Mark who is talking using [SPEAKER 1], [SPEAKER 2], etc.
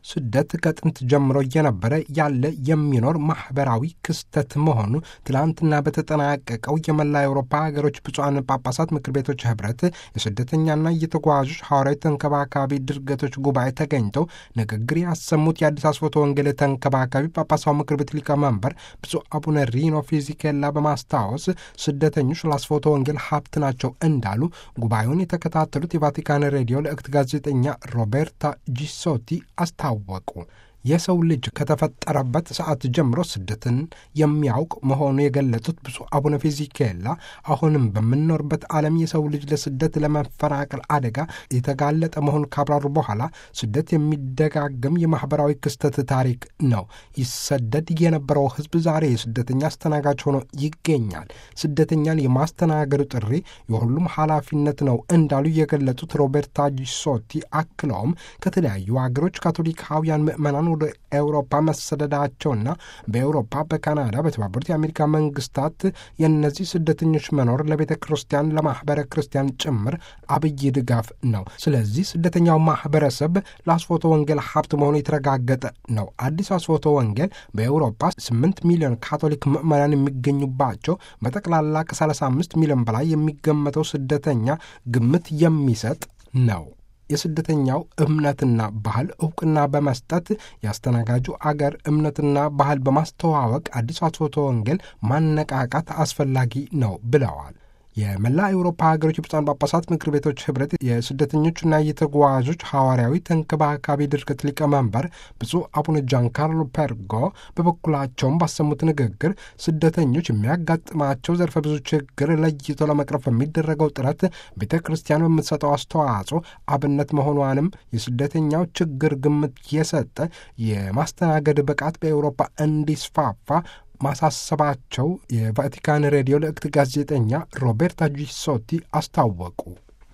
[SPEAKER 1] ስደት ከጥንት ጀምሮ እየነበረ ያለ የሚኖር ማኅበራዊ ክስተት መሆኑ ትላንትና በተጠናቀቀው የመላ አውሮፓ ሀገሮች ብፁዓን ጳጳሳት ምክር ቤቶች ኅብረት የስደተኛና የተጓዦች ሐዋርያዊ ተንከባካቢ ድርገቶች ጉባኤ ተገኝተው ንግግር ያሰሙት የአዲስ አስፎቶ ወንጌል ተንከባካቢ ጳጳሳዊ ምክር ቤት ሊቀመንበር ብፁዕ አቡነ ሪኖ ፊዚኬላ በማስታወስ ስደተኞች ለአስፎቶ ወንጌል ሀብት ናቸው እንዳሉ ጉባኤውን የተከታተሉት የቫቲካን ሬዲዮ ለእክት ጋዜጠኛ ሮቤርታ ጂሶቲ አስታወቁ። የሰው ልጅ ከተፈጠረበት ሰዓት ጀምሮ ስደትን የሚያውቅ መሆኑ የገለጹት ብፁዕ አቡነ ፊዚኬላ አሁንም በምንኖርበት ዓለም የሰው ልጅ ለስደት ለመፈናቀል አደጋ የተጋለጠ መሆኑ ካብራሩ በኋላ ስደት የሚደጋገም የማኅበራዊ ክስተት ታሪክ ነው። ይሰደድ የነበረው ሕዝብ ዛሬ የስደተኛ አስተናጋጅ ሆኖ ይገኛል። ስደተኛን የማስተናገዱ ጥሪ የሁሉም ኃላፊነት ነው እንዳሉ የገለጹት ሮቤርታ ጂሶቲ አክለውም ከተለያዩ አገሮች ካቶሊካውያን ምዕመናን ወደ ኤውሮፓ መሰደዳቸውና በኤውሮፓ፣ በካናዳ፣ በተባበሩት የአሜሪካ መንግስታት የእነዚህ ስደተኞች መኖር ለቤተ ክርስቲያን ለማኅበረ ክርስቲያን ጭምር አብይ ድጋፍ ነው። ስለዚህ ስደተኛው ማኅበረሰብ ለአስፎቶ ወንጌል ሀብት መሆኑ የተረጋገጠ ነው። አዲስ አስፎቶ ወንጌል በኤውሮፓ 8 ሚሊዮን ካቶሊክ ምዕመናን የሚገኙባቸው በጠቅላላ ከ35 ሚሊዮን በላይ የሚገመተው ስደተኛ ግምት የሚሰጥ ነው። የስደተኛው እምነትና ባህል እውቅና በመስጠት የአስተናጋጁ አገር እምነትና ባህል በማስተዋወቅ አዲስ አስፎቶ ወንጌል ማነቃቃት አስፈላጊ ነው ብለዋል። የመላ አውሮፓ ሀገሮች የብፁዓን ጳጳሳት ምክር ቤቶች ኅብረት የስደተኞችና የተጓዦች ሐዋርያዊ ተንከባካቢ ድርገት ሊቀመንበር ብፁዕ አቡነ ጃን ካርሎ ፐርጎ በበኩላቸውም ባሰሙት ንግግር ስደተኞች የሚያጋጥማቸው ዘርፈ ብዙ ችግር ለይቶ ለመቅረፍ በሚደረገው ጥረት ቤተ ክርስቲያን በምትሰጠው አስተዋጽኦ አብነት መሆኗንም የስደተኛው ችግር ግምት የሰጠ የማስተናገድ ብቃት በአውሮፓ እንዲስፋፋ ማሳሰባቸው የቫቲካን ሬዲዮ ለእክት ጋዜጠኛ ሮቤርታ ጂሶቲ አስታወቁ።